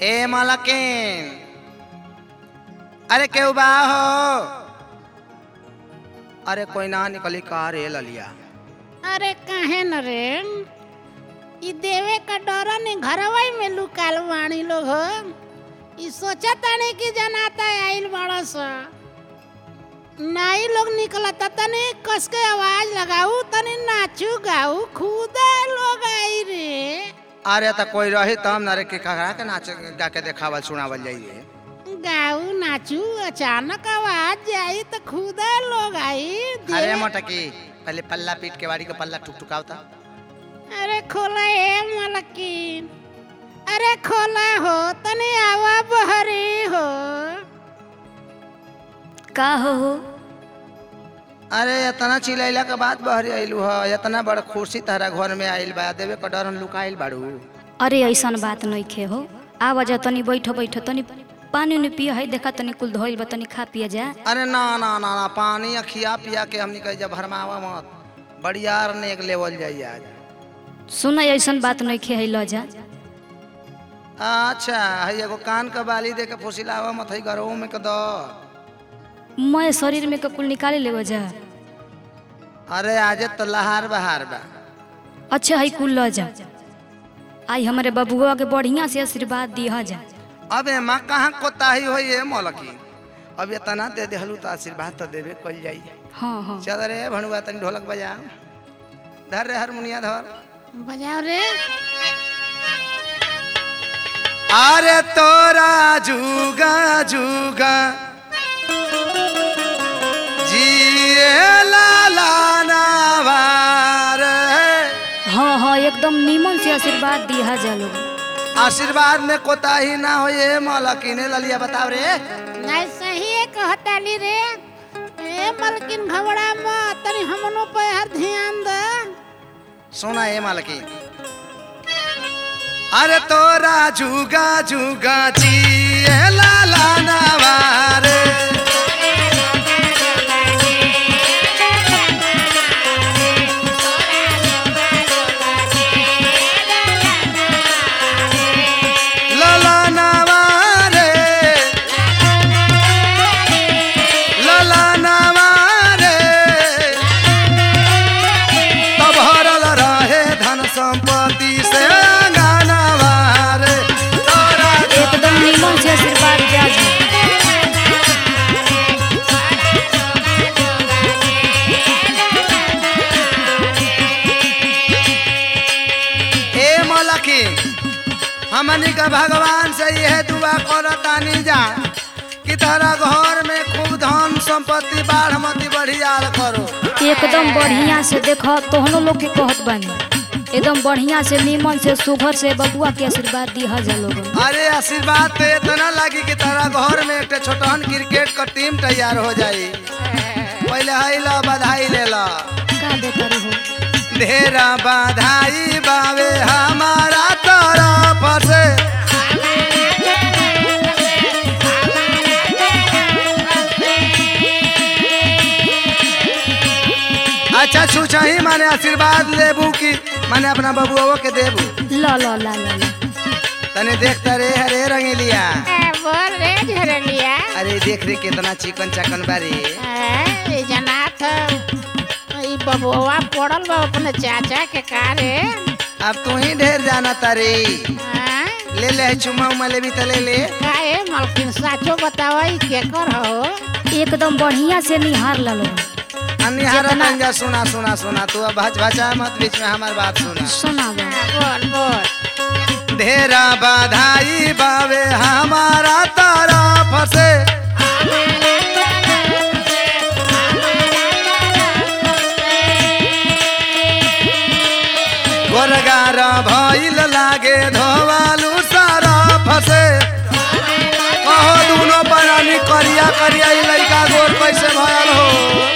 ए मलकिन अरे केहू बा हो अरे कोई ना निकली का रे ललिया अरे काहे न रे ई देवे का डर ने घरवा में लुकाल वाणी लोग हो ई सोचा ताने कि जनाता आइल बड़ा सा नाई लोग निकलता तने कस के आवाज लगाऊ तने नाचू गाऊ खुदा लोग आई रे अरे त कोई रही तब न रे के ककरा के नाच गा के देखावल सुनावल जाइए गाऊ नाचू अचानक आवाज जाई तो खुदा लोग आई अरे देवे- मोटकी पहले पल्ला पीट के वाड़ी के पल्ला टुकटुकावता अरे खोला ए मलकिन अरे खोला हो तने आवा बहरी हो का हो हो अरे इतना चिलैला के बाद बहरी आइलू ह इतना बड़ खुशी तारा घर में आइल बा देवे के डर लुकाइल बाड़ू अरे ऐसन बात नहीं खे हो आवा जा तनी बैठ बैठ तनी पानी उनी पिया है देखा तनी कुल धोइल बा तनी खा पिया जा अरे ना ना ना ना पानी खिया पिया के हमनी कह जब भरमावा मत बड़ियार ने एक लेवल जाई आज सुन ऐसन बात नहीं खे है ल जा अच्छा है एगो कान के बाली दे के फुसिलावा मत है गरो में के दो मैं शरीर में के कुल निकाले लेवा जा अरे आज तो लहार बहार बा अच्छा है कुल ल जा आई हमारे बबुआ के बढ़िया से आशीर्वाद दिया जा अबे माँ कहाँ कोताही हो ये मौलकी अब इतना दे देहलू तो आशीर्वाद तो देवे कल जाई हाँ हाँ चल रे भणुआ तनी ढोलक बजा धर रे हारमोनिया धर बजाओ रे अरे तोरा जुगा जुगा जिए लाला नावार हाँ हाँ एकदम नीमन से आशीर्वाद दिया जा लोग आशीर्वाद में कोताही ना हो ये मौलकी ने ललिया बताओ रे नहीं सही है कहताली रे ए मलकिन घबरा मत तनी हमनो पे हर ध्यान दे सुना ये मालकी अरे तोरा जुगा जुगा जिए लाला नवारे लाला नवारे लाला नवारे तब हरल रहे धन संपत्ति से अंगनवा रे तोरा एकदम नीमन से आशीर्वाद दिया जा ए मलकी हमनी का भगवान से यह दुआ करतानी जा कि तारा घर में खूब धन संपत्ति बाढ़ मती बढ़ियार करो एकदम बढ़िया से देख तोहनो लोग के कहत बानी एकदम बढ़िया से नीमन से सुघर से बबुआ के आशीर्वाद दिया जा लोग अरे आशीर्वाद तो इतना लगी कि तारा घर में एक छोटहन क्रिकेट का टीम तैयार हो जाई पहले है ला बधाई ले ला का देता रही हो ढेरा बधाई बावे हमारा तरफ से अच्छा छूछा ही माने आशीर्वाद लेबू की माने अपना बबुआ के देबू ल ल ल ल ल। तने देखता रे हरे रंगीलिया ए बोल रे झरलिया अरे देख रे कितना चिकन चकन बारी ए जनाथ ई बबुआ पड़ल बा अपने चाचा के कारे अब तू ही ढेर जाना तारे हाँ? ले ले चुमा उमा ले भी तो ले ले काहे मलकिन साचो बतावई के कर हो एकदम बढ़िया से निहार ल लोग अनिहार जितना- जा सुना सुना सुना तू अब भच भचा मत बीच में हमार बात सुना सुनावा हाँ, बोल बोल ढेरा बधाई बावे हमारा तरफ से गोरगार भइल लागे धोवालू सरफ से कहो दुनो परानी करिया करिया ई लइका गोर कैसे भयल हो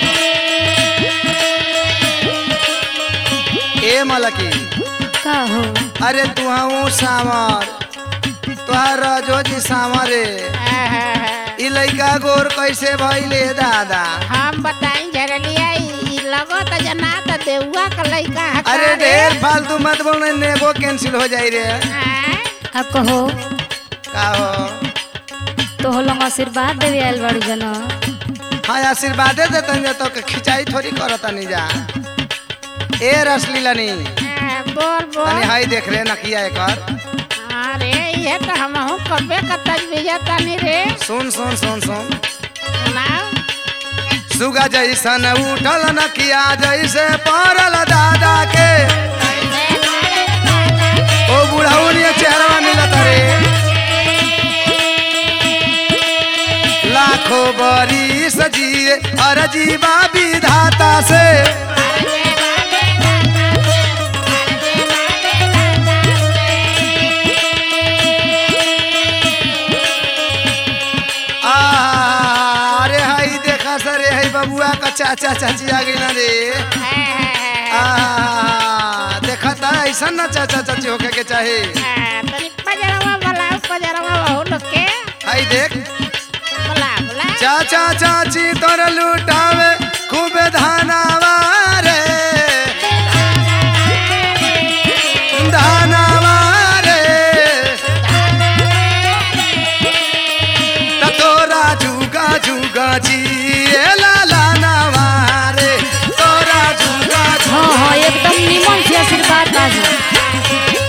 ए मलकी का हो अरे तू हूँ सावर तुहार रजो जी सावरे ई लइका गोर कैसे भइले दादा हम बताई झरलिया ई लगो त जना त देउआ का लइका है अरे का रे? ढेर फालतू मत बोल नेबो कैंसिल हो जाई रे हाँ? अब कहो का हो तो लोग आशीर्वाद देवे आयल बाड़ू जन हाँ आशीर्वादे देतन जा तो के खिंचाई थोड़ी करतनी जा ए रसलीलनी हाँ, बोल तनी बोल हाई देख रे नकिया एकर अरे ये तो हम कबे का तजबीजा तानी रे सुन सुन सुन सुन सुनाओ सुगा जैसन उठल नकिया जैसे पड़ल दादा के ओ बुढ़ाउनिया चेहरा मिलत रे लाखों बरी सजिए और जीवा विधाता से आ, अरे हाई देखा सरे हाई बबुआ का चाचा चाची आ गई ना रे आ, देखा था ऐसा ना चाचा चाची होके के चाहे तनी पजरवा बोला पजरवा बहु लोग के हाई देख बोला बोला चाचा चाची तोर लुटावे खूब धानावा रे धानावा रे त तोरा जुगा जुगा जी लाला नावा रे तोरा जुगा हाँ हाँ एकदम निमन से आशीर्वाद बाजी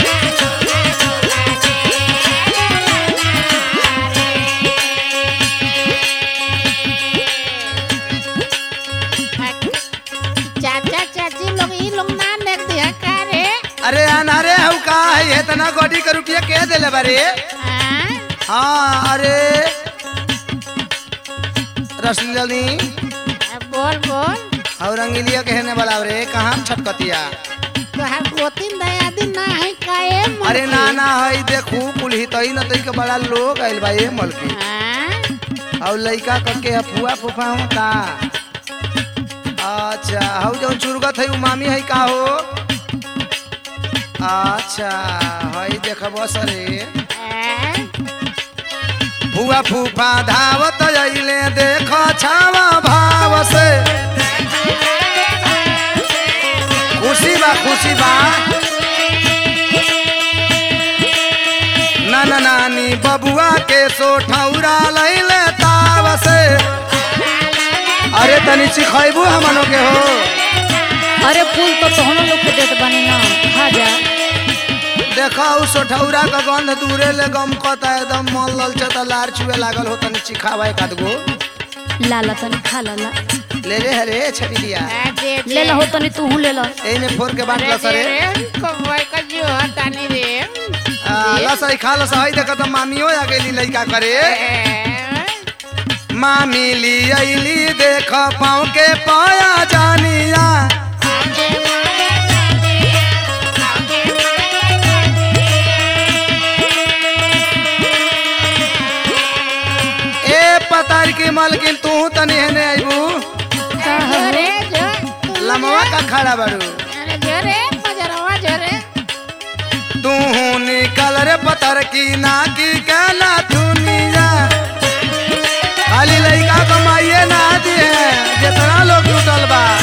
चाचा चाची लोग ई लोग ना देख दिया का रे अरे अनारे हऊ का है इतना गोडी के रुपया के देले बारे हाँ? हाँ अरे रसलीली बोल बोल और रंगीलिया कहने वाला रे कहाँ छटकतिया तोहार गोतिन दया दिन ना है काए अरे ना ना हई देखू कुल हितई न तई के बड़ा लोग आइल बा ये मलकी हाँ? और लइका करके अफुआ फुफा हो का अच्छा हऊ जौन चुरगत है उ मामी है का हो अच्छा हई देखब सरे हाँ? फुआ फूफा धावत अइले देख छावा भाव से खुशी बा खुशी बा नाना नानी बबुआ के सोठौरा लैले ताव से अरे तनी चिखैबू हमनो के हो अरे फूल तो तोहनो लोग के देत बनी ना खा जा देखा उ सोठौरा का गंध दूरे ले गम कता एकदम मन ललचता लार छुए लागल हो तनी चिखावा एक आध गो लाला तनी खा लाला ले रे हरे छवि दिया हाँ, दे दे। ले ला हो तनी तू ले ला एने फोर के बांट अरे लस रे दे रे, कौवा का जो हटानी रे आ, लस आई खा लस आई देखा तो मामियो आ गेली लइका करे हाँ? मामी ली अइली देख पाँव के पाया जानिया ए पतार की मालकिन तू तनी हेने आइबू जोरे, जो, तू लमवा का खड़ा बारू अरे जोरे, पजरवा जोरे। तू निकल रे पतर की ना की कहना दुनिया खाली लइका कमाइए ना दिए जितना लोग लुटल बा